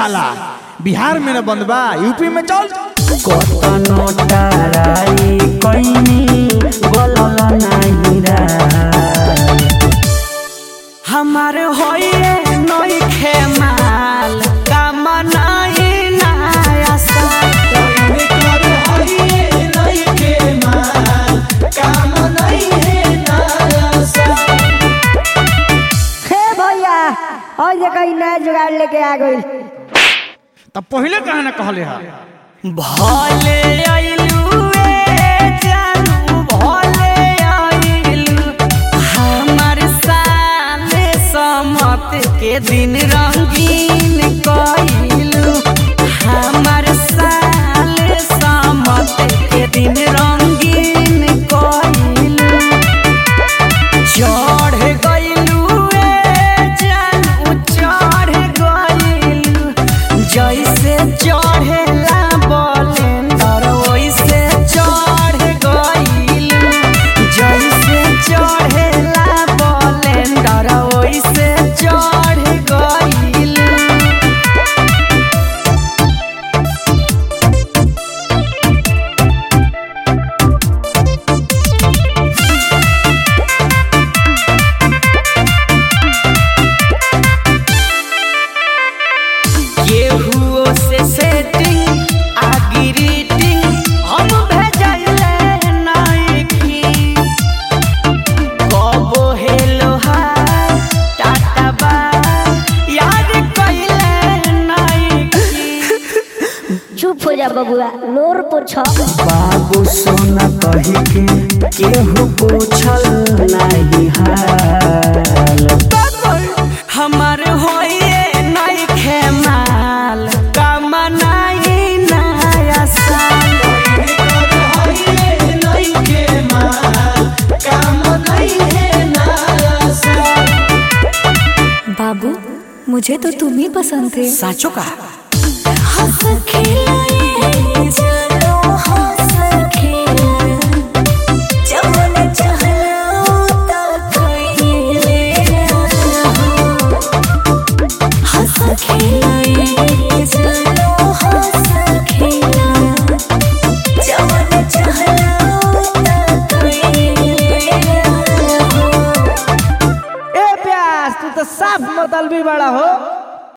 साला बिहार में न बंद बा यूपी में चल कतनो टाराई कैनी बोलल नाही राय हमार होइए नई खेमाल काम नाही नया हे भैया और देखा ई नया जुगाड़ लेके आ गई तब पहले कहा ना कहले हा भले आइलू ए जानू भले आइलू हमार साले समत के दिन रंगीन कइलू हमार साले समत के दिन रंगीन कइलू चढ़ गइलू ए जानू चढ़ गइलू जैसे चढ़ेला बलेंडर वैसे चढ़ गइलू जैसे चढ़ेला बलेंडर वैसे चढ़ गइलू केहुओ से सेटिंग आ ग्रीटिंग हम भेजले नाइकी कबो हेलो हाय टाटा बाय याद कइले नाइकी चुप हो जा बबुआ लोर पोछ बाबू सोना कही के केहू पूछल नहीं हाल हमार होइए नहीं खेमाल काम नहीं नया साल बाबू मुझे तो तुम ही पसंद थे साचो का ए प्यास तू तो साफ मतलबी बड़ा हो